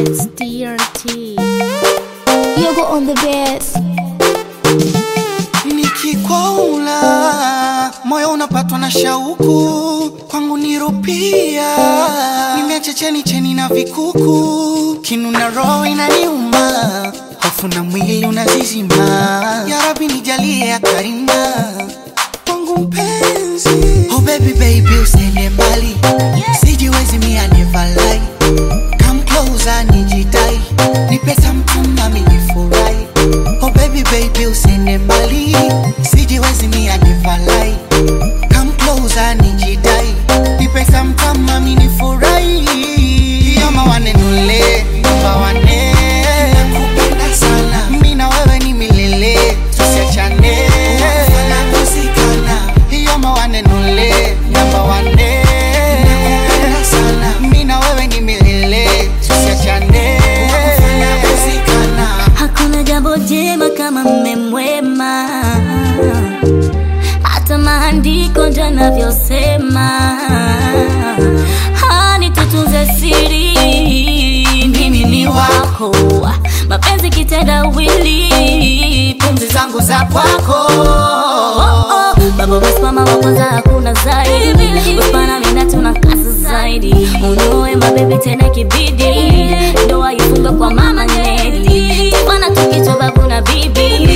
It's DRT. Yogo on the best. Nikikwaula moyo unapatwa na shauku, kwangu nirupia, nimeacha cheni cheni na vikuku, kinu na roho inaniuma, hofu na mwili unazizima. Ya Rabbi nijalie ya karima kwangu mpenzi. Oh baby baby usiende mbali, sijiwezi mia never lie. Come closer nijidai, nipe something nami nifurahi. Oh baby baby usiende mbali, sijiwezi mia never lie. Come closer nijidai, nipe something nami nifurahi. Yama wanenule, namba wane. Nakupenda sana, mimi na wewe ni milele, tusiachane. Tunakosikana, yama wanenule, namba wane. Nakupenda sana, mimi na wewe ni milele, tusiachane. Tunakosikana. Hakuna jambo jema kama mme mwema, hata maandiko ndio yanavyosema. Hani tutunze siri, mimi ni wako, mapenzi kitendawili, pumzi zangu za kwako. Oh, oh. Baba wasimama wa kwanza, hakuna zaidi. Uspana mina tuna kazi zaidi, unoe mabebi tena kibidi, ndoa ifunge kwa mama Neli, tufana tukichwa babu na bibi.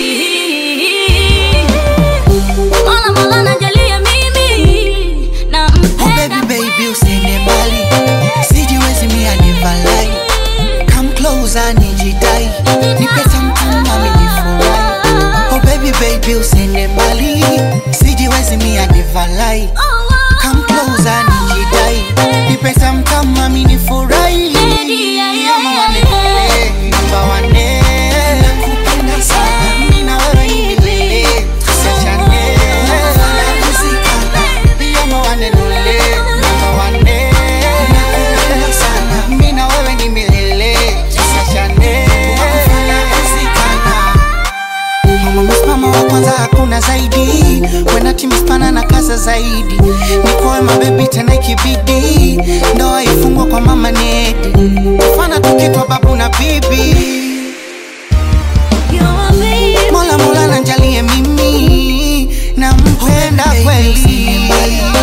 Mola Mola najalia mimi na Oh mpenda baby baby usiende mbali sijiwezi mia never lie come closer nijidai nipe something nami nifurahi oh baby baby usiende mbali sijiwezi mia never lie come closer nijidai nipe something nami nifurahi Ama wanenele, namba wane. Nakupenda sana, mimi na wewe ni milele, tusiachane. Tunakosikana, Yama wanenule, namba wane. Nakupenda sana, mimi na wewe ni milele, tusiachane. Tunakosikana. Mama msimamo wa kwanza hakuna zaidi wena timispana na kaza zaidi nikowe mabebi tena ikibidi ndoa ifungwa kwa mama nedi fana tukitwa babu na bibi mola mola nanjalie mimi nampenda kweli